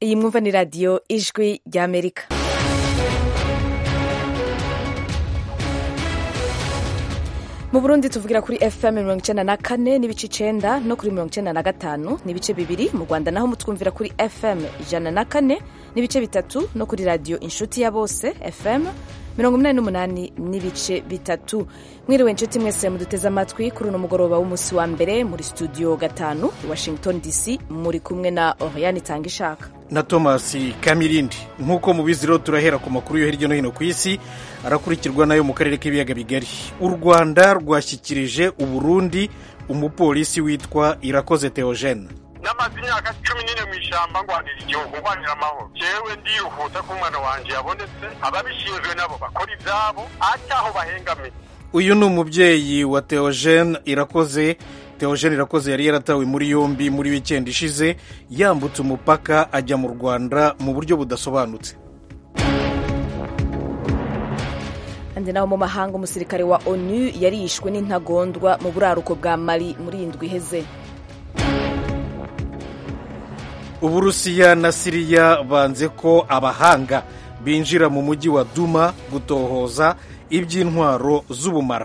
iyi mwumva ni radiyo ijwi ry'amerika mu burundi tuvugira kuri fm mirongo icyenda na kane n'ibice icenda no kuri mirongo icyenda na gatanu n'ibice bibiri mu rwanda naho mutwumvira kuri fm ijana na kane n'ibice bitatu no kuri radiyo inshuti ya bose fm mirongo inani n'umunani n'ibice bitatu mwiriwe inshuti mwese muduteze amatwi kuri uno mugoroba w'umunsi wa mbere muri studio gatanu i washington dc muri kumwe na oriane itanga ishaka na thomas kamirindi nk'uko mubizi rero turahera ku makuru yo hirya no hino ku isi arakurikirwa nayo mu karere k'ibiyaga bigari u rwanda rwashyikirije uburundi umupolisi witwa irakoze theogene namaze imyaka cumi n'ine mu ishyamba ngwanira igihugu ngwanira amahoro jewe ndiruhuta ko umwana wanje yabonetse ababishinzwe nabo bakora ivyabo ataho bahengamiye uyu ni umubyeyi wa theogene irakoze theogene irakoze yari yaratawe muri yombi muri wikendi ishize yambutse umupaka ajya mu rwanda mu buryo budasobanutse kandi naho mu mahanga umusirikare wa onu yarishwe n'intagondwa mu buraruko bwa mali muri iyi ndwi iheze uburusiya na siriya banze ko abahanga binjira mu mujyi wa duma gutohoza iby'intwaro z'ubumara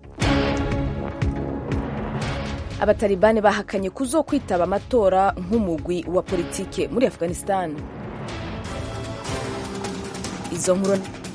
abatalibani bahakanye kuzokwitaba amatora nk'umugwi wa politike muri afghanistan izo nkuru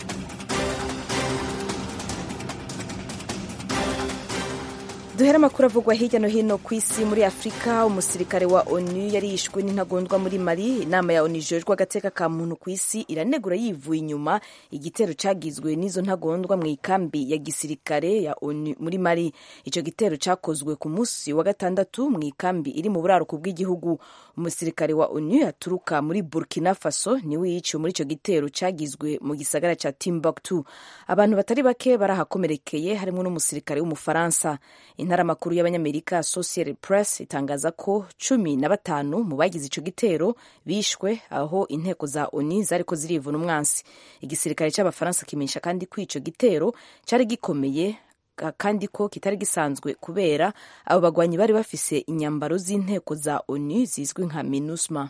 duhera amakuru avugwa hirya no hino ku isi muri afurika umusirikare wa onu yarishwe n'intagondwa muri mali inama ya onu ijejwe agateka ka muntu ku isi iranegura yivuye inyuma igitero cagizwe n'izo ntagondwa mu ikambi ya gisirikare ya onu muri mali ico gitero cakozwe ku munsi wa gatandatu mu ikambi iri mu buraruko bw'igihugu umusirikare wa onu aturuka muri burkina faso niwe yiciwe muri ico gitero cagizwe mu gisagara ca timbuktu abantu batari bake barahakomerekeye harimwo n'umusirikare w'umufaransa intaramakuru y'abanyamerika associated press itangaza ko cumi na batanu mu bagize ico gitero bishwe aho inteko za oni zariko zirivuna umwansi igisirikare c'abafaransa kimenyesha kandi ko ico gitero cari gikomeye kandi ko kitari gisanzwe kubera abo bagwanyi bari bafise inyambaro z'inteko za oni zizwi nka minusma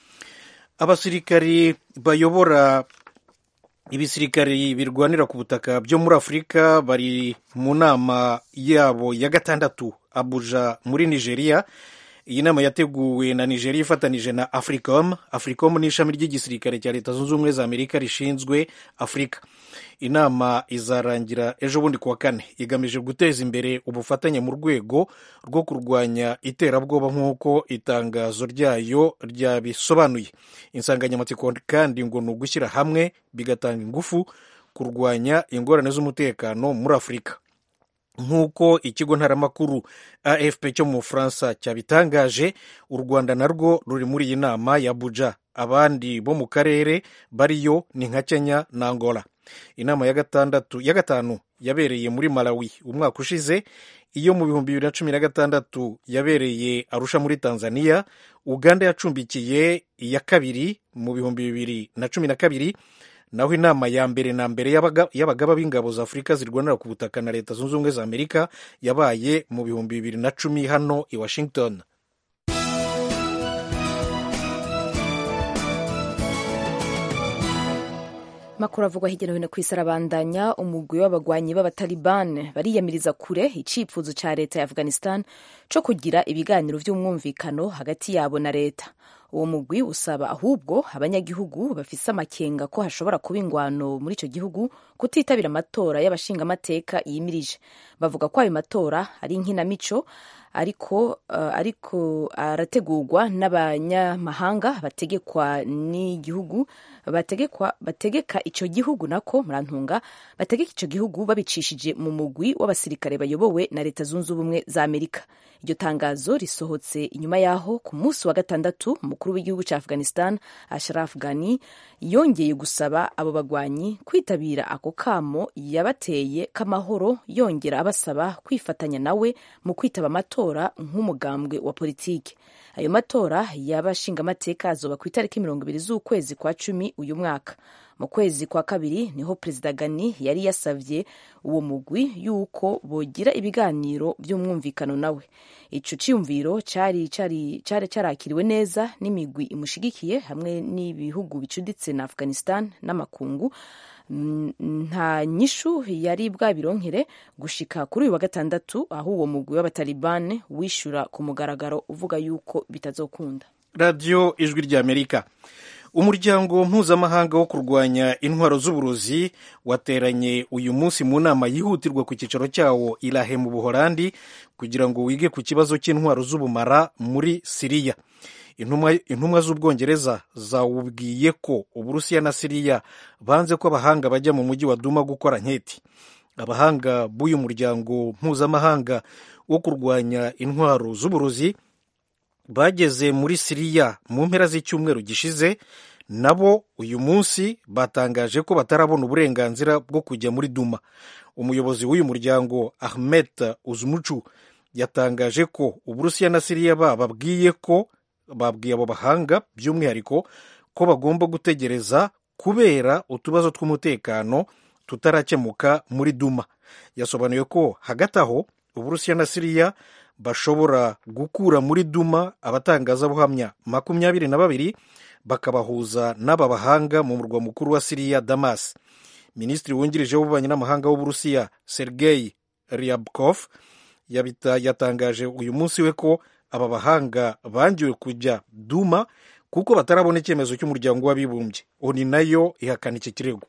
abasirikari bayobora ibisirikari birwanira ku butaka byo muri afurika bari mu nama yabo ya gatandatu abuja muri nigeria iyi nama yateguwe na nigeria ifatanije na africom africom ni ishami ry'igisirikare cya leta zunze ubumwe za amerika rishinzwe afurika inama izarangira ejo bundi kuwa kane igamije guteza imbere ubufatanye mu rwego rwo kurwanya iterabwoba nk'uko itangazo ryayo ryabisobanuye insanganyamatsiko kandi ngo ni ugushyira hamwe bigatanga ingufu kurwanya ingorane z'umutekano muri afurika nk'uko ikigo ntaramakuru afp cyo mu bufaransa cyabitangaje u rwanda narwo ruri muri iyi nama ya abuja abandi bo mu karere bariyo ni nka kenya na angola inama ya gatandatu ya gatanu yabereye muri malawi umwaka ushize iyo mu bihumbi bibiri na cumi na gatandatu yabereye arusha muri tanzania uganda yacumbikiye iya kabiri mu bihumbi bibiri na cumi na kabiri naho inama ya mbere na mbere y'abagaba b'ingabo za afurika zirwanira ku butaka na leta zunze ubumwe za amerika yabaye mu bihumbi bibiri na cumi hano i washington makuru avugwa hirya no hino ku isi arabandanya umugwi w'abagwanyi b'abataliban bariyamiriza kure icipfuzo ca leta ya afghanistan co kugira ibiganiro vy'umwumvikano hagati yabo na leta uwo mugwi usaba ahubwo abanyagihugu bafise amakenga ko hashobora kuba ingwano muri ico gihugu kutitabira amatora y'abashingamateka yimirije bavuga ko ayo matora ari inkinamico ariko uh, ariko arategurwa n'abanyamahanga bategekwa n'igihugu bategekwa bategeka ico gihugu nako murantunga bategeka ico gihugu babicishije mu mugwi w'abasirikare bayobowe na leta zunze ubumwe za amerika iryo tangazo risohotse inyuma yaho ku munsi wa gatandatu umukuru w'igihugu cya afghanistan ashraf ghani yongeye gusaba abo bagwanyi kwitabira ako kamo yabateye k'amahoro yongera abasaba kwifatanya nawe mu kwitaba amatora nk'umugambwe wa politiki ayo matora y'abashingamateka azoba ku itariki mirongo ibiri z'ukwezi kwa cumi uyu mwaka mu kwezi kwa kabiri niho perezida gani yari yasavye uwo mugwi yuko bogira ibiganiro by'umwumvikano nawe ico ciyumviro cari cari cari carakiriwe neza n'imigwi imushigikiye hamwe n'ibihugu bicuditse na afghanistan n'amakungu nta nyishu yari bwabironkere gushika kuri uyu wa gatandatu aho uwo mugwi w'abatalibani wishura ku mugaragaro uvuga yuko bitazokunda radiyo ijwi ry'amerika umuryango mpuzamahanga wo kurwanya intwaro z'uburozi wateranye uyu munsi mu nama yihutirwa ku cyicaro cyawo irahe mu buholandi kugira ngo wige ku kibazo cy'intwaro z'ubumara muri siriya intumwa z'ubwongereza zawubwiye ko uburusiya na siriya banze ko abahanga bajya mu mujyi wa duma gukora nketi abahanga b'uyu muryango mpuzamahanga wo kurwanya intwaro z'uburozi bageze muri siriya mu mpera z'icyumweru gishize nabo uyu munsi batangaje ko batarabona uburenganzira bwo kujya muri duma umuyobozi w'uyu muryango ahmed uzumucu yatangaje ko uburusiya na siriya bababwiye ko babwiye abo bahanga by'umwihariko ko bagomba gutegereza kubera utubazo tw'umutekano tutarakemuka muri duma yasobanuye ko hagati aho uburusiya na siriya bashobora gukura muri duma abatangazabuhamya makumyabiri na babiri bakabahuza n'aba bahanga mu murwa mukuru wa siriya damas minisitiri wungirije w'ububanyi n'amahanga w'uburusiya sergei ryabkov yatangaje uyu munsi we ko aba bahanga bangiwe kujya duma kuko batarabona icyemezo cy'umuryango w'abibumbye oni nayo ihakana iki kirego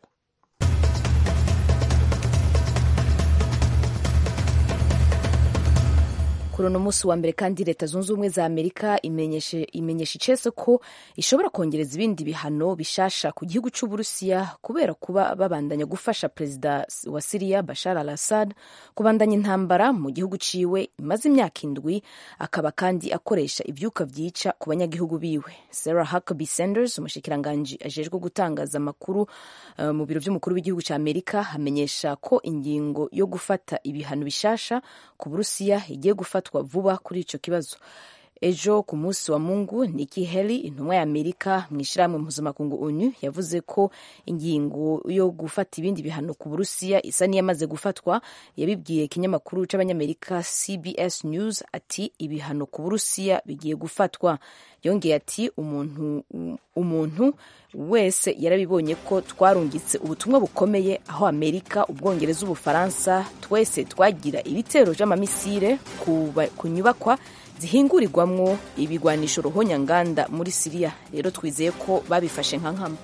kuri uno munsi wa mbere kandi leta zunze ubumwe za amerika imenyesha icese ko ishobora kongereza ibindi bihano bishasha ku gihugu cy'uburusiya kubera kuba babandanya gufasha perezida wa siriya bashar al assad kubandanya intambara mu gihugu ciwe imaze imyaka indwi akaba kandi akoresha ibyuka byica ku banyagihugu biwe sarah huckabee sanders umushikiranganji ajejwe gutangaza amakuru uh, mu biro by'umukuru w'igihugu cya amerika amenyesha ko ingingo yo gufata ibihano bishasha ku burusiya igiye gufata vuba kuri icyo kibazo ejo ku munsi wa mungu Nikki Haley intumwa ya amerika mu ishyirahamwe mpuzamakungu onu yavuze ko ingingo yo gufata ibindi bihano ku burusiya isa n'iyamaze gufatwa yabibwiye ikinyamakuru cy'abanyamerika cbs news ati ibihano ku burusiya bigiye gufatwa yongeye ati umuntu umuntu wese yarabibonye ko twarungitse ubutumwa bukomeye aho amerika ubwongereza ubufaransa twese twagira ibitero by'amamisire ku nyubakwa zihingurirwamwo ibigwanisho ruhonyanganda muri siriya rero twizeye ko babifashe nka nkama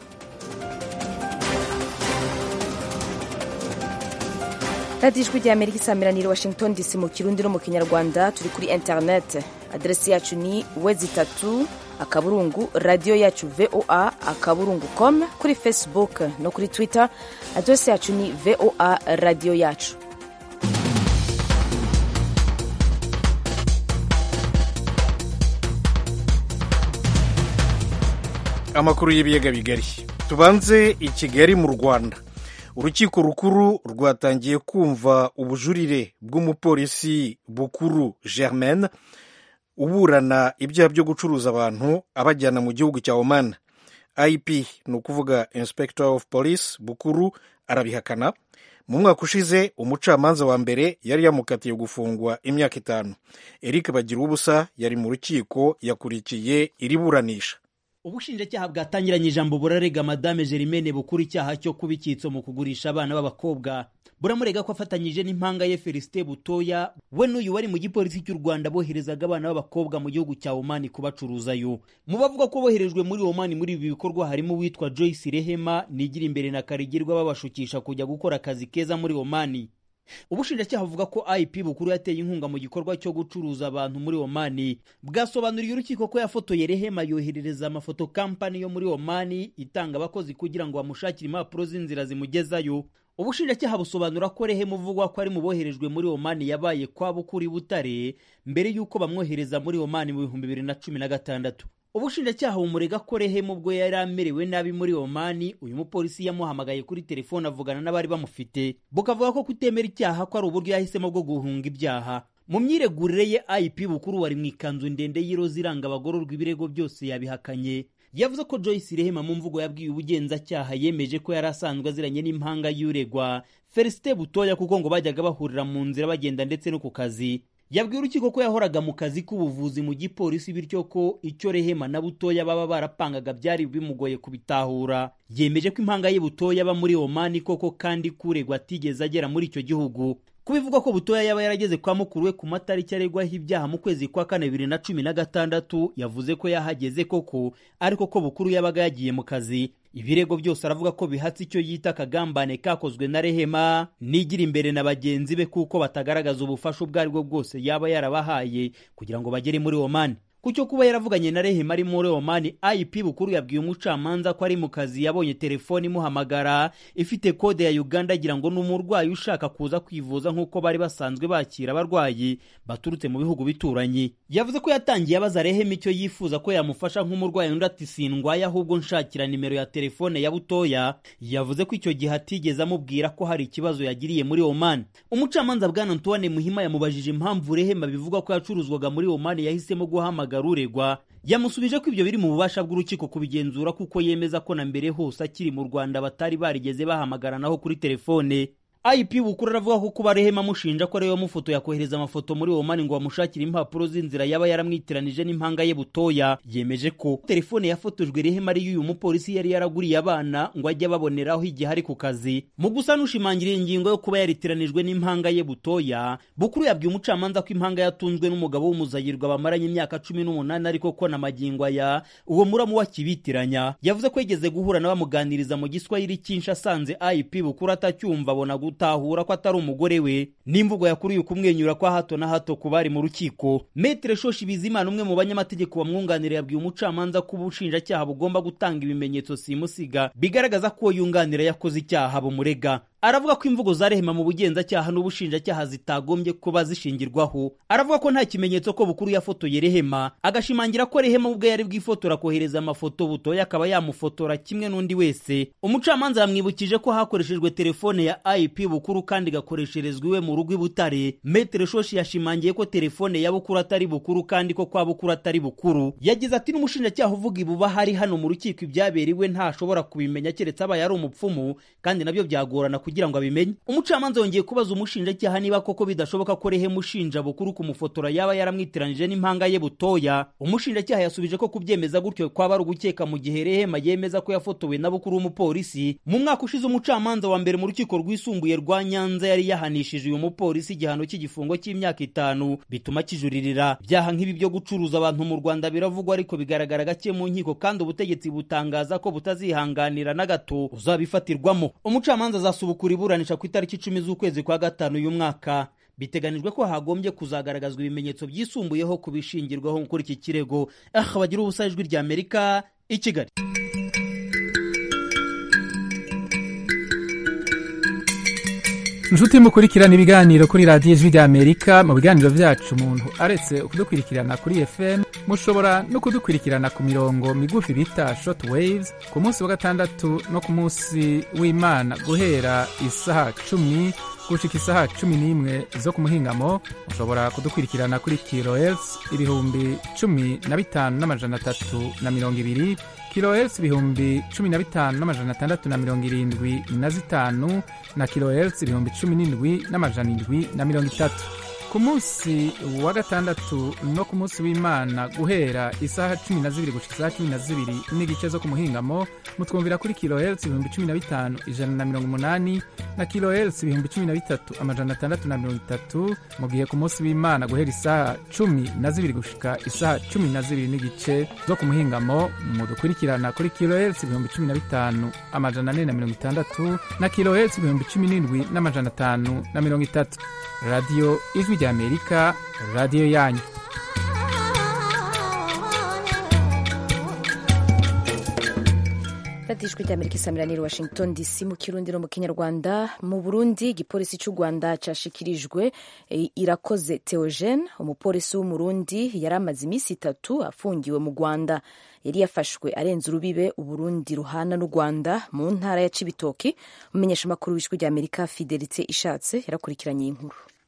radiyo ijwi rya amerika isaamiranire washington dc mu kirundi no mu kinyarwanda turi kuri interineti aderesi yacu ni wezi itatu akaburungu radiyo yacu voa akaburungu com kuri facebook no kuri twitter aderesi yacu ni voa radiyo yacu amakuru y'ibiyaga bigari tubanze i kigali mu rwanda urukiko rukuru rwatangiye kumva ubujurire bw'umupolisi bukuru germaine uburana ibyaha byo gucuruza abantu abajyana mu gihugu cya oman ip ni ukuvuga inspector of police bukuru arabihakana mu mwaka ushize umucamanza wa mbere yari yamukatiye gufungwa imyaka itanu eric bagira ubusa yari mu rukiko yakurikiye iri buranisha ubushinjacyaha bwatangiranye ijambo burarega madame Germaine bukuru icyaha cyo kuba icyitso mu kugurisha abana b'abakobwa buramurega ko afatanyije n'impanga ye Felicite Butoya we n'uyu wari mu gipolisi cy'u Rwanda boherezaga abana b'abakobwa mu gihugu cya Oman kubacuruzayo mu bavuga ko boherejwe muri Oman muri ibi bikorwa harimo uwitwa Joyce Rehema nigira imbere na Karigirwa babashukisha kujya gukora akazi keza muri Oman ubushinjacyaha buvuga ko ip bukuru yateye inkunga mu gikorwa cyo gucuruza abantu muri omani bwasobanuriye urukiko ko yafotoye rehema yoherereza amafoto kampani yo muri omani itanga abakozi kugira ngo bamushakire impapuro z'inzira zimugezayo ubushinjacyaha busobanura ko rehema uvugwa ko ari mu boherejwe muri omani yabaye kwa bukuri butare mbere y'uko bamwohereza muri omani mu bihumbi bibiri na cumi na gatandatu ubushinjacyaha bumurega ko rehema ubwo yari amerewe nabi muri omani uyu mupolisi yamuhamagaye kuri telefone avugana n'abari bamufite bukavuga ko kutemera icyaha ko ari uburyo yahisemo bwo guhunga ibyaha mu myiregurire ye ip bukuru wari mu ikanzu ndende y'iroza iranga abagororwa ibirego byose yabihakanye yavuze ko joyce rehema mu mvugo yabwiye ubugenzacyaha yemeje ko yari asanzwe aziranye n'impanga y'uregwa felicite butoya kuko ngo bajyaga bahurira mu nzira bagenda ndetse no ku kazi yabwiye urukiko ko yahoraga mu kazi k'ubuvuzi mu gipolisi bityo ko icyo rehema na butoya baba barapangaga byari bimugoye kubitahura yemeje ko impanga ye butoya aba muri omani koko kandi kuregwa atigeze agera muri icyo gihugu kubivugwa ko butoya yaba yarageze kwa mukuru we ku matariki aregwaho ibyaha mu kwezi kwa kane bibiri na cumi na gatandatu yavuze ko yahageze koko ariko ko bukuru yabaga yagiye mu kazi ibirego byose aravuga ko bihatse icyo yita akagambane kakozwe na rehema nigira imbere na bagenzi be kuko batagaragaza ubufasha ubwo ari bwo bwose yaba yarabahaye kugira ngo bagere muri omani ku cyo kuba yaravuganye na rehema ari muri omani ip bukuru yabwiye umucamanza ko ari mu kazi yabonye telefoni imuhamagara ifite kode ya uganda agira ngo ni umurwayi ushaka kuza kwivuza nk'uko bari basanzwe bakira abarwayi baturutse mu bihugu bituranye yavuze ko yatangiye abaza rehema icyo yifuza ko yamufasha nk'umurwayi undi ati sindwaye ahubwo nshakira nimero ya telefone ya butoya yavuze ko icyo gihe atigeze amubwira ko hari ikibazo yagiriye muri omani umucamanza bwana antoine muhima yamubajije impamvu rehema bivuga ko yacuruzwaga muri omani yahisemo guhamagara uregwa yamusubije ko ibyo biri mu bubasha bw'urukiko kubigenzura kuko yemeza ko na mbere hose akiri mu rwanda batari barigeze bahamagaranaho kuri telefone ip bukuru aravuga ko kuba rehema amushinja ko ariwe wamufoto yakohereza amafoto muri omani ngo bamushakire impapuro z'inzira yaba yaramwitiranije n'impanga ye butoya yemeje ko telefone yafotojwe rehema ari y'uyu mupolisi yari yaraguriye abana ngo ajye ababoneraho igihe ari ku kazi mu gusa n'ushimangira ingingo yo kuba yaritiranijwe n'impanga ye butoya bukuru yabwiye umucamanza ko impanga yatunzwe n'umugabo w'umuzayirwa bamaranye imyaka cumi n'umunani ariko ko na magingo aya uwo muramu we akibitiranya yavuze ko yigeze guhura n'abamuganiriza mu giswahili cyinshi asanze ip bukuru atacyumva abona gutahura ko atari umugore we n'imvugo yakuriye kumwenyura kwa hato na hato ku bari mu rukiko metere shoshi bizimana umwe mu banyamategeko bamwunganira yabwiye umucamanza ko ubushinjacyaha bugomba gutanga ibimenyetso simusiga bigaragaza ko yunganira yakoze icyaha bumurega aravuga ko imvugo za rehema mu bugenzacyaha n'ubushinjacyaha zitagombye kuba zishingirwaho aravuga ko nta kimenyetso ko bukuru yafotoye rehema agashimangira ko rehema ubwe yari bwifotora kohereza amafoto butoya akaba yamufotora kimwe n'undi wese umucamanza yamwibukije ko hakoreshejwe telefone ya ip bukuru kandi igakoresherezwa iwe mu rugo i butare metere shoshi yashimangiye ko telefone ya bukuru atari bukuru kandi ko kwa bukuru atari bukuru yagize ati n'umushinjacyaha uvuga ibuba hari hano mu rukiko ibyaberewe ntashobora kubimenya keretse abaye ari umupfumu kandi nabyo byagorana kugira ngo abimenye umucamanza yongeye kubaza umushinjacyaha niba koko bidashoboka ko rehema ushinja bukuru kumufotora yaba yaramwitiranije n'impanga ye butoya umushinjacyaha yasubije ko kubyemeza gutyo kwaba ari ugukeka mu gihe rehema yemeza ko yafotowe na bukuru w'umupolisi mu mwaka ushize umucamanza wa mbere mu rukiko rwisumbuye rwa nyanza yari yahanishije uyu mupolisi igihano cy'igifungo cy'imyaka itanu bituma kijuririra byaha nk'ibi byo gucuruza abantu mu rwanda biravugwa ariko bigaragara gake mu nkiko kandi ubutegetsi butangaza ko butazihanganira na gato uzabifatirwamo umucamanza azasubukura iburanisha ku itariki icumi z'ukwezi kwa gatanu uyu mwaka biteganijwe ko hagombye kuzagaragazwa ibimenyetso byisumbuyeho ku bishingirwaho kuri iki kirego aha bagira ubusa ijwi rya amerika i kigali inshuti mukurikirana ibiganiro kuri radiyo ijwi rya amerika mu biganiro byacu umuntu aretse kudukurikirana kuri fm mushobora no kudukurikirana ku mirongo migufi bita short waves ku munsi wa gatandatu no ku munsi w'imana guhera isaha cumi gushika isaha cumi n'imwe zo ku muhingamo mushobora kudukurikirana kuri kilohertz ibihumbi cumi na bitanu n'amajana atatu na mirongo ibiri kilohertz ibihumbi cumi na bitanu n'amajana atandatu na mirongo irindwi na zitanu na kilohertz ibihumbi cumi n'indwi n'amajana indwi na mirongo itatu ku munsi wa gatandatu no ku munsi w'imana guhera isaha cumi na zibiri gushika isaha cumi na zibiri n'igice zo ku muhingamo mutwumvira kuri kilohertz ibihumbi cumi na bitanu ijana na mirongo umunani na kilohertz ibihumbi cumi na bitatu amajana atandatu na mirongo itatu mu gihe ku munsi w'imana guhera isaha cumi na zibiri gushika isaha cumi na zibiri n'igice zo ku muhingamo mudukurikirana kuri kilohertz ibihumbi cumi na bitanu amajana ane na mirongo itandatu na kilohertz ibihumbi cumi n'indwi n'amajana atanu na mirongo itatu radiyo ijwi rya amerika radiyo yanyu radiyo ijwi rya amerika isamiraniye washington dc mu kirundi no mu kinyarwanda mu burundi igipolisi cy'u rwanda cyashikirijwe irakoze theogene umupolisi w'umurundi yari amaze iminsi itatu afungiwe mu rwanda yari yafashwe arenze urubibe uburundi ruhana n'u rwanda mu ntara ya cibitoki umumenyeshamakuru w'ijwi rya amerika fidelite ishatse yarakurikiranye iyi nkuru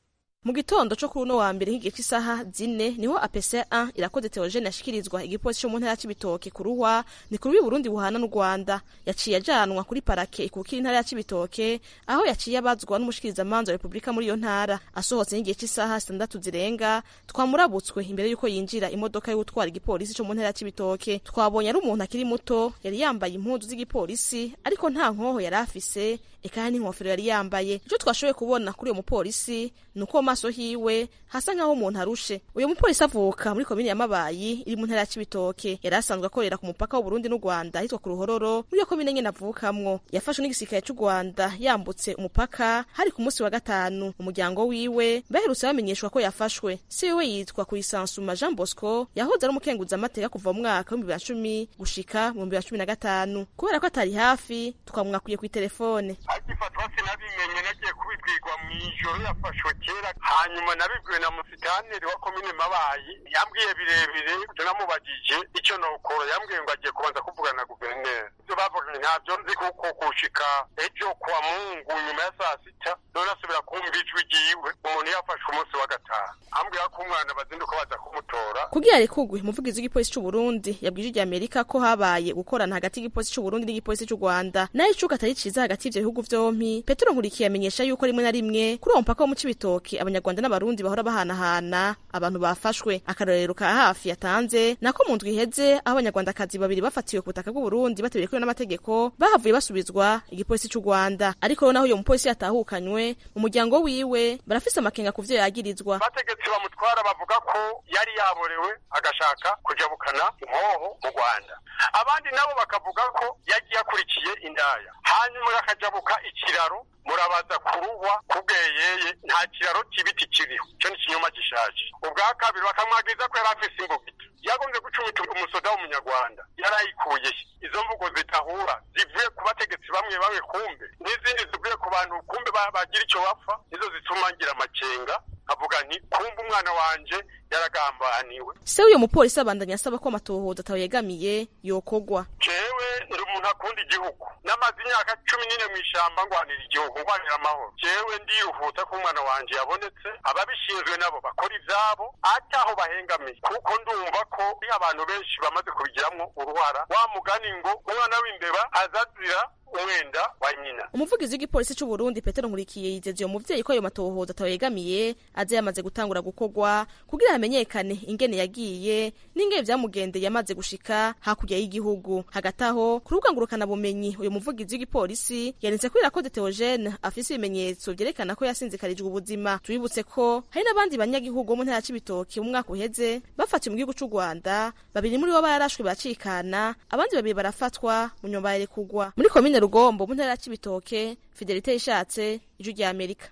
mu gitondo co kuri uno wa mbere nk'igihe cy'isaha zine niho apese 1 irakoze teogene yashikirizwa igipolisi co mu ntara ya cibitoke kuruhwa ni kuri Burundi buhana n'u Rwanda yaciye ajanwa kuri parake ikukira intara ya cibitoke aho yaciye abazwa n'umushikirizamanza wa Republika muri iyo ntara asohotse nk'igihe cy'isaha zitandatu zirenga twamurabutswe imbere y'uko yinjira imodoka yo gutwara igipolisi co mu ntara ya cibitoke twabonye ari umuntu akiri muto yari yambaye impuzu z'igipolisi ariko nta nkoho yari afise eka n'inkofero yari yambaye icyo twashoboye kubona kuri uwo mupolisi ni uko maso hiwe hasa nk'aho umuntu arushe uyu mupolisi avuka muri komini ya mabayi iri mu ntara ya cibitoke yari asanzwe akorera ku mupaka w'uburundi n'u rwanda ahitwa ku ruhororo muri iyo komine nyene avukamwo yafashwe n'igisirikare c'u rwanda yambutse umupaka hari ku munsi wa gatanu umuryango wiwe baherutse bamenyeshwa ko yafashwe si wiwe yitwa kuyisansuma jean bosco yahoze ari umukenguzamateka kuva mu mwaka w'ibihumbi bibiri na cumi gushika mu bihumbi bibiri na cumi na gatanu kubera ko atari hafi twamwakwiye kw'iterefone agifatwa sinabimenye nagiye kubibwirwa mu ijoro yafashwe kera hanyuma nabibwiwe na musitaneri wa komine mabayi yambwiye birebire namubajije icyo nokora yambwiye ngo agiye kubanza kuvugana na guverineri ibyo bavuganye ntabyo nzi kuko kushika ejo kwa mungu nyuma ya saa sita none asubira kumva ijwi ryiwe umuntu yafashwe umunsi wa gatanu ambwira ko umwana bazinduka baza kumutora kugira rekugwe umuvugizi w'igipolisi c'u Burundi yabwije ijya Amerika ko habaye gukorana hagati y'igipolisi c'u Burundi n'igipolisi c'u Rwanda nayo icuka atari ciza hagati y'ivyo bihugu vyompi Petero Nkurikiye amenyesha yuko rimwe na rimwe kuri uwo mupaka wo mu Cibitoke abanyarwanda n'abarundi bahora bahanahana abantu bafashwe akarorero ka hafi yatanze nako mu ndwi iheze aho abanyarwandakazi babiri bafatiwe ku butaka bw'u Burundi bateberekewe n'amategeko bahavuye basubizwa igipolisi c'u Rwanda ariko rero naho uyo mupolisi yatahukanywe mu muryango wiwe barafise amakenga ku vyo yagirizwa abategetsi bamutwara bavuga ko yari yaborewe agashaka kujabukana inkoho mu rwanda abandi nabo bakavuga ko yagiye akurikiye indaya hanyuma akajabuka ikiraro murabaza kuruhwa kubweyeye nta kiraro cy'ibiti kiriho icyo ni ikinyoma gishaje ubwa kabiri bakamwagiriza ko yari afise imbugita yagombye gucumita umusoda w'umunyarwanda yarayikuye izo mvugo zitahura zivuye ku bategetsi bamwe bamwe kumbe n'izindi zivuye ku bantu kumbe bagira icyo bapfa nizo zituma ngira amakenga avuga nti kumbe umwana wanje yaragambaniwe se uyo mupolisi abandanya asaba ko amatohoza atawegamiye yokogwa jewe ndi umuntu akunda igihugu namaze imyaka cumi n'ine mu ishamba ngwanira igihugu ngwanira amahoro jewe ndiruhuta ko umwana wanje yabonetse ababishinzwe nabo bakora ivyabo ataho bahengamiye kuko ndumva ko iyo abantu benshi bamaze kubigiramwo uruhara wa mugani ngo umwana w'imbeba azazira umwenda wa nyina umuvugizi w'igipolisi c'u Burundi Petero Nkurikiye yizeza uyo muvyeyi ko ayo matohoza atawegamiye aze yamaze gutangura gukorwa kugira hamenyekane ingene yagiye n'ingene vyamugendeye yamaze gushika hakurya y'igihugu hagati aho ku rubuga ngurukana bumenyi uyu muvugizi w'igipolisi yanitse ko irakoze Theogene afise ibimenyetso vyerekana ko yasinzikarijwe ubuzima tubibutse ko hari n'abandi banyagihugu bo mu ntara c'ibitoki mu mwaka uheze bafatiwe mu gihugu c'u Rwanda babiri muri bo bararashwe baracikana abandi babiri barafatwa mu nyuma yarekugwa muri komine rugombo mu ntara ya cibitoke fidelite yishatse ijwi rya amerika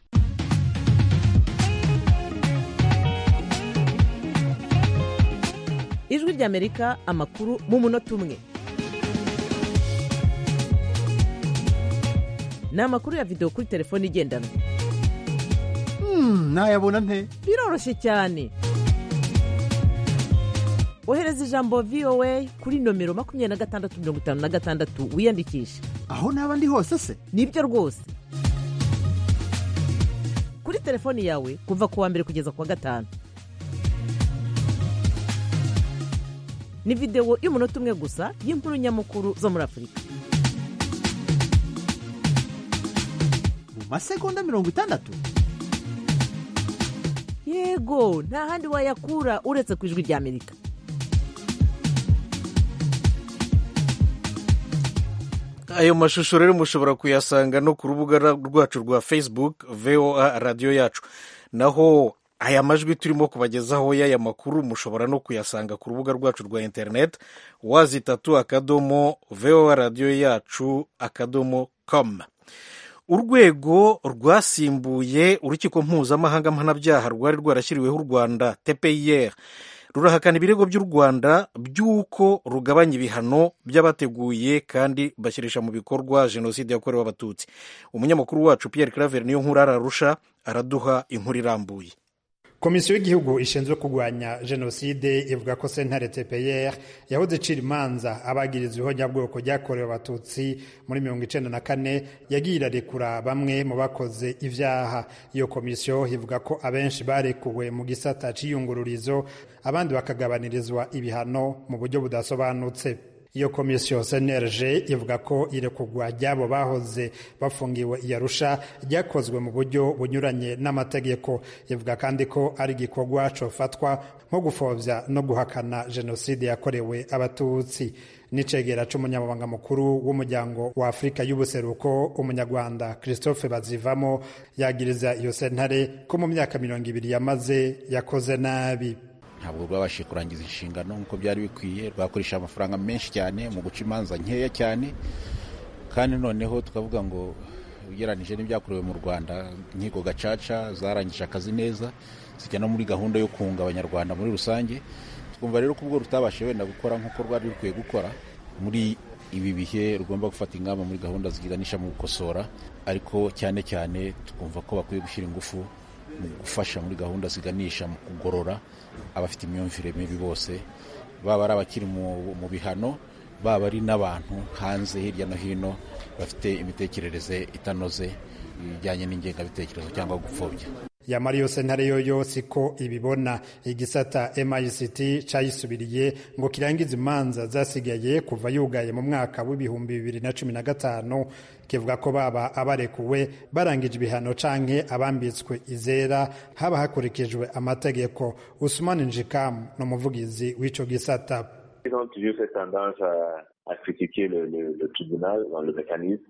ijwi rya amerika amakuru mu munota umwe ni amakuru ya videwo kuri telefone igendanwa nayabona nte biroroshye cyane ohereza ijambo voa kuri nomero makumyabiri na gatandatu mirongo itanu na gatandatu wiyandikishe aho naba ndi hose se nibyo rwose kuri telefoni yawe kuva ku wa mbere kugeza ku wa gatanu ni videwo y'umunota umwe gusa y'inkuru nyamukuru zo muri afurika mu masegonda mirongo itandatu yego nta handi wayakura uretse ku ijwi rya amerika ayo mashusho rero mushobora kuyasanga no ku rubuga rwacu rwa facebook voa radiyo yacu naho aya majwi turimo kubagezaho y'aya makuru mushobora no kuyasanga ku rubuga rwacu rwa interineti wazitatu akadomo voa radiyo yacu akadomo com urwego rwasimbuye urukiko mpuzamahanga mpanabyaha rwari rwarashyiriweho u rwanda tpir rurahakana ibirego by'u rwanda by'uko rugabanya ibihano by'abateguye kandi bashyirisha mu bikorwa jenoside yakorewe abatutsi umunyamakuru wacu pierre claver niyo nkuru ararusha araduha inkuru irambuye komisiyo y'igihugu ishinzwe kurwanya jenoside ivuga ko sentare tpr yahoze icira imanza abagirizwa ihonyabwoko ryakorewe abatutsi muri mirongo icenda na kane yagiye irarekura bamwe mu bakoze ivyaha iyo komisiyo ivuga ko abenshi barekuwe mu gisata c'iyungururizo abandi bakagabanirizwa ibihano mu buryo budasobanutse iyo komisiyo cnlg ivuga ko irekurwa ry'abo bahoze bafungiwe i arusha ryakozwe mu buryo bunyuranye n'amategeko ivuga kandi ko ari igikorwa cofatwa nko gupfobya no guhakana jenoside yakorewe abatutsi n'icegera c'umunyamabanga mukuru w'umuryango wa afurika y'ubuseruko umunyarwanda christophe bazivamo yagiriza iyo sentare ko mu myaka mirongo ibiri yamaze yakoze nabi ntabwo rwabashije kurangiza inshingano nk'uko byari bikwiye rwakoresha amafaranga menshi cyane mu guca imanza nkeya cyane kandi noneho tukavuga ngo ugereranije n'ibyakorewe mu rwanda inkiko gacaca zarangije akazi neza zijya no muri gahunda yo kunga abanyarwanda muri rusange twumva rero ko ubwo rutabashije wenda gukora nk'uko rwari rukwiye gukora muri ibi bihe rugomba gufata ingamba muri gahunda ziganisha mu gukosora ariko cyane cyane twumva ko bakwiye gushyira ingufu mu gufasha muri gahunda ziganisha mu kugorora abafite imyumvire mibi bose baba ari abakiri mu bihano baba ari n'abantu hanze hirya no hino bafite imitekerereze itanoze ibijyanye n'ingengabitekerezo cyangwa gupfobya yamara iyo sentare yoyo siko ibibona igisata mict cayisubiriye ngo kirangize imanza zasigaye kuva yugaye mu mwaka w'ibihumbi bibiri na cumi na gatanu kivuga ko baba abarekuwe barangije ibihano canke abambitswe izera haba hakurikijwe amategeko usumani njikamu ni umuvugizi w'ico gisata Ils ont toujours cette tendance à, à critiquer le, le, le tribunal dans le mécanisme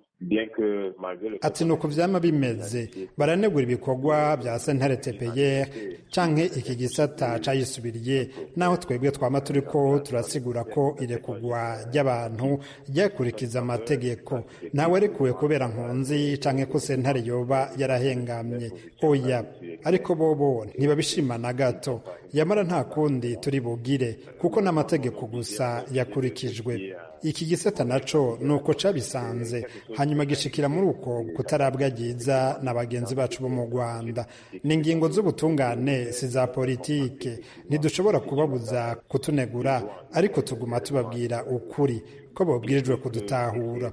ati ni uku vyama bimeze baranegura ibikorwa vya sentare tpr canke iki gisata cayisubiriye naho twebwe twama turiko turasigura ko irekurwa ry'abantu ryakurikiza amategeko ntawe arekuwe kubera nkunzi canke ko sentare yoba yarahengamye oya ariko bobo ntibabishima na gato yamara nta kundi turi bugire kuko n'amategeko gusa yakurikijwe iki gisata naco ni uko cabisanze hanyuma gishikira muri uko kutarabwagiza na bagenzi bacu bo mu rwanda ni ingingo z'ubutungane si za politike ntidushobora kubabuza kutunegura ariko tuguma tubabwira ukuri ko babwirijwe kudutahura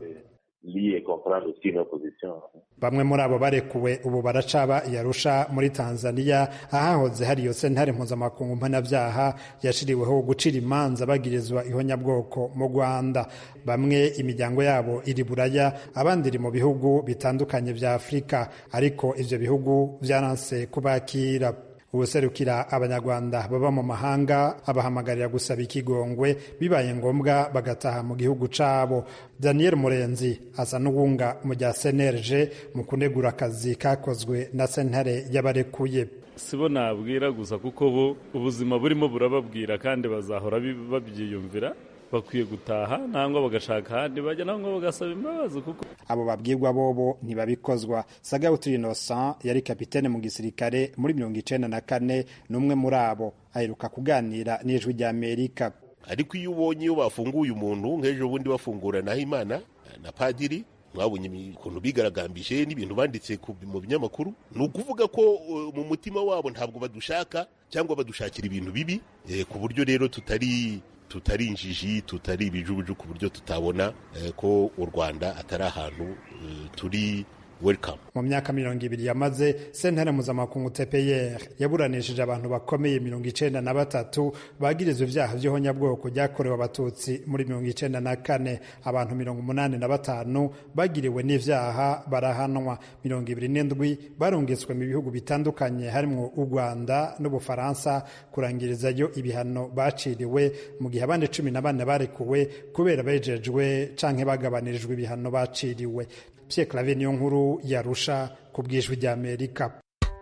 bamwe muri abo barekuwe ubu baracaba iyarusha muri tanzania ahahoze hari iyo sentare mpuzamakungu mpanabyaha yashiriweho gucira imanza bagirizwa ihonyabwoko mu rwanda bamwe imiryango yabo iri buraya abandi iri mu bihugu bitandukanye vya afurika ariko ivyo bihugu vyaranse kubakira ubuserukira abanyarwanda baba mu mahanga abahamagarira gusaba ikigongwe bibaye ngombwa bagataha mu gihugu cabo daniel murenzi asa n'uwunga mu rya cnlg mu kunegura akazi kakozwe na sentare y'abarekuye sibo nabwira gusa kuko bo ubuzima burimo burababwira kandi bazahora babyiyumvira bakwiye gutaha nangwa bagashaka ahandi bajya nangwa bagasaba imbabazi kuko abo babwirwa bobo ntibabikozwa sagawutu innocent yari kapitene mu gisirikare muri mirongo icenda na kane n'umwe muri abo aheruka kuganira n'ijwi rya amerika ariko iyo ubonye iyo bafunguye umuntu nk'ejo bundi bafungura naho imana na padiri mwabonye ukuntu bigaragambije n'ibintu banditse mu binyamakuru ni ukuvuga ko mu mutima wabo ntabwo badushaka cyangwa badushakira ibintu bibi ku buryo rero tutari tutari injiji tutari ibijubuju ku buryo tutabona ko u rwanda atari ahantu turi welcome mu myaka mirongo ibiri yamaze sentare mpuzamakungu tpr yaburanishije abantu bakomeye mirongo icenda na batatu bagirizwa ivyaha vy'ihonyabwoko ryakorewe abatutsi muri mirongo icenda na kane abantu mirongo umunani na batanu bagiriwe n'ivyaha barahanwa mirongo ibiri n'indwi barungitswe mu bihugu bitandukanye harimwo u rwanda n'ubufaransa kurangirizayo ibihano baciriwe mu gihe abandi cumi na bane barekuwe kubera bejejwe canke bagabanirijwe ibihano baciriwe Pierre Claver niyo nkuru yarusha ku bwijwi rya Amerika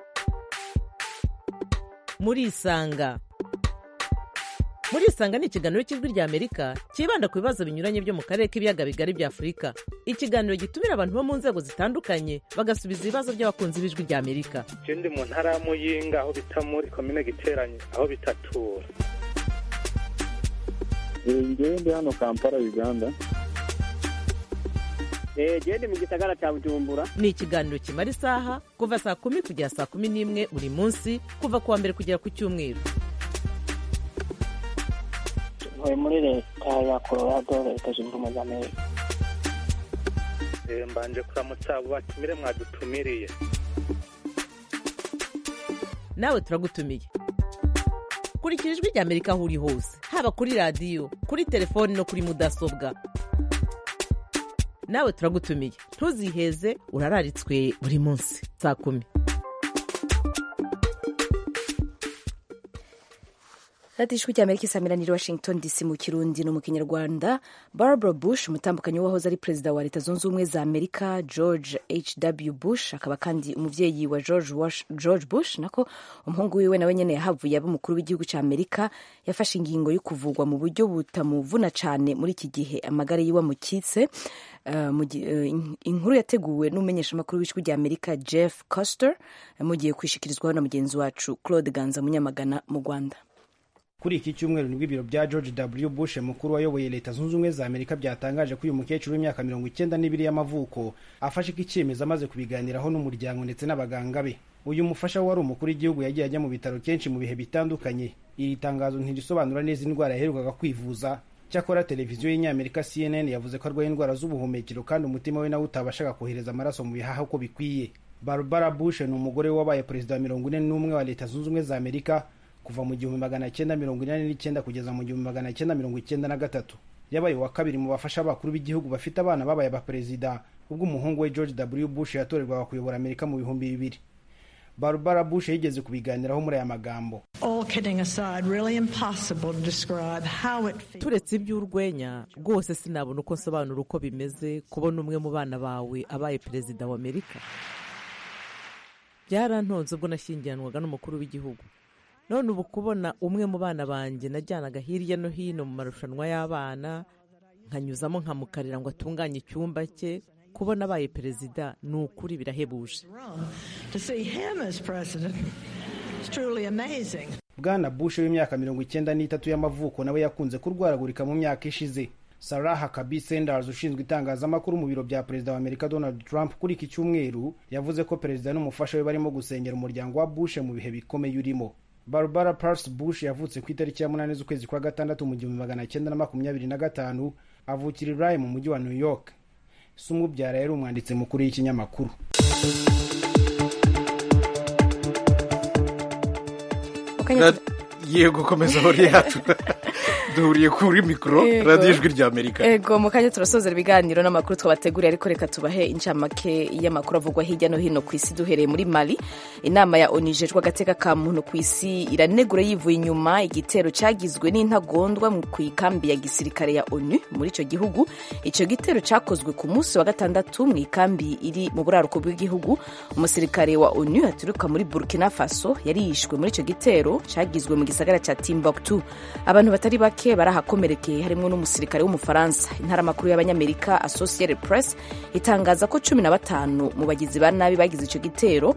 murisanga murisanga ni ikiganiro cy'ijwi rya Amerika cyibanda ku bibazo binyuranye byo mu karere k'ibiyaga bigari bya Afurika ikiganiro gitumira abantu bo mu nzego zitandukanye bagasubiza ibibazo by'abakunzi b'ijwi rya Amerika ndi mu ntara ya Muyinga aho bita muri komine Giteranyi aho bitatura ngewe ndi hano Kampala Uganda gende mu gisagara cya bujumbura ni ikiganiro kimara isaha kuva saa kumi kugera saa kumi n'imwe buri munsi kuva ku wa mbere kugera ku cyumweru ntuye muri leta ya colorado leta zunze ubumwe za amerika mbanje kuramutsa abo batumire mwadutumiriye nawe turagutumiye kurikira ijwi rya amerika aho uri hose haba kuri radiyo kuri telefoni no kuri mudasobwa nawe turagutumiye ntuziheze urararitswe buri munsi saa kumi radiyo ijwi ry'amerika isamiraniye washington dc mu kirundi no mu kinyarwanda barbara bush umutambukanyi wahoze ari perezida wa leta zunze ubumwe za amerika george hw bush akaba kandi umubyeyi wa george, Wash, george bush nako umuhungu wiwe nawe nyene yahavuye aba umukuru w'igihugu cya amerika yafashe ingingo yo kuvugwa mu buryo butamuvuna cyane muri iki gihe amagara yiwe amukitse Uh, uh, inkuru yateguwe n'umumenyeshamakuru w'ijwi rya amerika jeff coster mugiye kwishikirizwaho na mugenzi wacu claude ganza munyamagana mu rwanda kuri iki cyumweru nibwo ibiro bya george w bush mukuru wayoboye leta zunze ubumwe za amerika byatangaje ko uyu mukecuru w'imyaka mirongo icyenda n'ibiri y'amavuko afashe ko icyemezo amaze kubiganiraho n'umuryango ndetse n'abaganga be uyu mufasha wari umukuru w'igihugu yagiye ajya mu bitaro kenshi mu bihe bitandukanye iri tangazo ntirisobanura neza indwara yaherukaga kwivuza cyakora televiziyo y'inyamerika cnn yavuze ko arwaye indwara z'ubuhumekero kandi umutima we nawe utabashaga kohereza amaraso mu bihaha uko bikwiye barbara bush ni umugore we wabaye perezida wa mirongo ine n'umwe wa leta zunze ubumwe za amerika kuva mu gihumbi magana cyenda mirongo inani n'icyenda kugeza mu gihumbi magana cyenda mirongo icyenda na gatatu yabaye uwa kabiri mu bafasha abakuru b'igihugu bafite abana babaye abaperezida ubwo umuhungu we george w bush yatorerwaga kuyobora amerika mu bihumbi bibiri barbara bush yigeze kubiganiraho muri aya magambo turetse iby'urwenya rwose sinabona uko nsobanura uko bimeze kubona umwe mu bana bawe abaye perezida wa amerika byarantonze ubwo nashyingiranwaga n'umukuru w'igihugu none ubu kubona umwe mu bana banjye najyanaga hirya no hino mu marushanwa y'abana nkanyuzamo nkamukarira ngo atunganye icyumba cye kubona abaye perezida ni ukuri birahebuje bwana bush w'imyaka mirongo icyenda n'itatu y'amavuko nawe yakunze kurwaragurika mu myaka ishize sarah huckabee sanders ushinzwe itangazamakuru mu biro bya perezida wa amerika donald trump kuri iki cyumweru yavuze ko perezida n'umufasha we barimo gusengera umuryango wa bush mu bihe bikomeye urimo barbara pars bush yavutse ku itariki ya munani z'ukwezi kwa gatandatu mu gihumbi magana cyenda na makumyabiri na gatanu avukira i Rye mu mujyi wa new york se umubyara yari umwanditsi mukuru y'ikinyamakuru yego komeza aho yacu duhuriye kuri mikoro radiyo ijwi rya amerika ego mu kanya turasozera ibiganiro n'amakuru twabateguriye ariko reka tubahe incamake y'amakuru avugwa hirya no hino ku isi duhereye muri mali inama ya onu ijejwe agateka ka muntu ku isi iranegura yivuye inyuma igitero cyagizwe n'intagondwa ku ikambi ya gisirikare ya onu muri icyo gihugu icyo gitero cyakozwe ku munsi wa gatandatu mu ikambi iri mu buraruko bw'igihugu umusirikare wa onu aturuka muri burkina faso yari yishwe muri icyo gitero cyagizwe mu gisagara cya timbuktu abantu batari bake barahakomerekeye harimo n'umusirikare w'umufaransa intaramakuru y'abanyamerika associated press itangaza ko cumi na batanu mu bagizi ba nabi bagize icyo gitero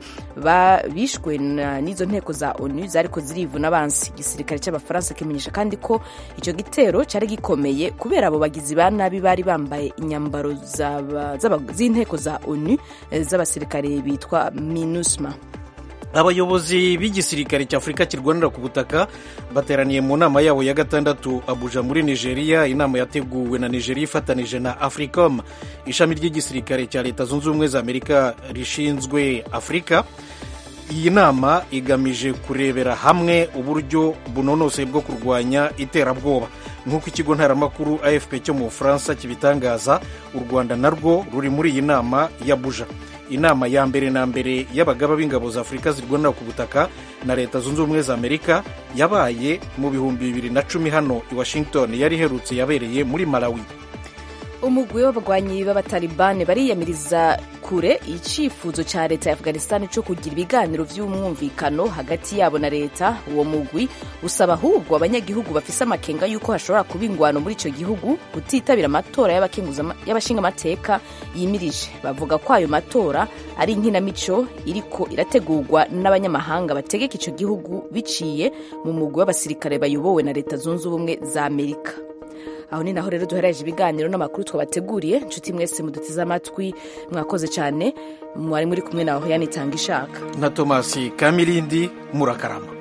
bishwe n'izo nteko za onu zariko zirivuna abansi igisirikare cy'abafaransa kimenyesha kandi ko icyo gitero cyari gikomeye kubera abo bagizi ba nabi bari bambaye inyambaro z'inteko za onu z'abasirikare bitwa minusma abayobozi b'igisirikare cy'afurika kirwanira ku butaka bateraniye mu nama yabo ya gatandatu abuja muri nigeria inama yateguwe na nigeria ifatanije na africom ishami ry'igisirikare cya leta zunze ubumwe za amerika rishinzwe afurika iyi nama igamije kurebera hamwe uburyo bunonosoye bwo kurwanya iterabwoba nk'uko ikigo ntaramakuru afp cyo mu bufaransa kibitangaza u rwanda narwo ruri muri iyi nama y'abuja inama ya mbere na mbere y'abagaba b'ingabo za afurika zirwanira ku butaka na leta zunze ubumwe za amerika yabaye mu bihumbi bibiri na cumi hano i washington yari iherutse yabereye muri malawi umugwi w'abagwanyi b'abatalibani bariyamiriza kure icyifuzo cya leta ya afghanistan cyo kugira ibiganiro by'umwumvikano hagati yabo na leta uwo mugwi usaba ahubwo abanyagihugu bafise amakenga y'uko hashobora kuba ingwano muri icyo gihugu kutitabira amatora y'abashingamateka yimirije bavuga ko ayo matora ari inkinamico iriko irategurwa n'abanyamahanga bategeka icyo gihugu biciye mu mugwi w'abasirikare bayobowe na leta zunze ubumwe za amerika aho ni naho rero duhereje ibiganiro n'amakuru twabateguriye inshuti mwese muduteze amatwi mwakoze cyane mwari muri kumwe nawe yanitanga ishaka na tomasi kamirindi murakarama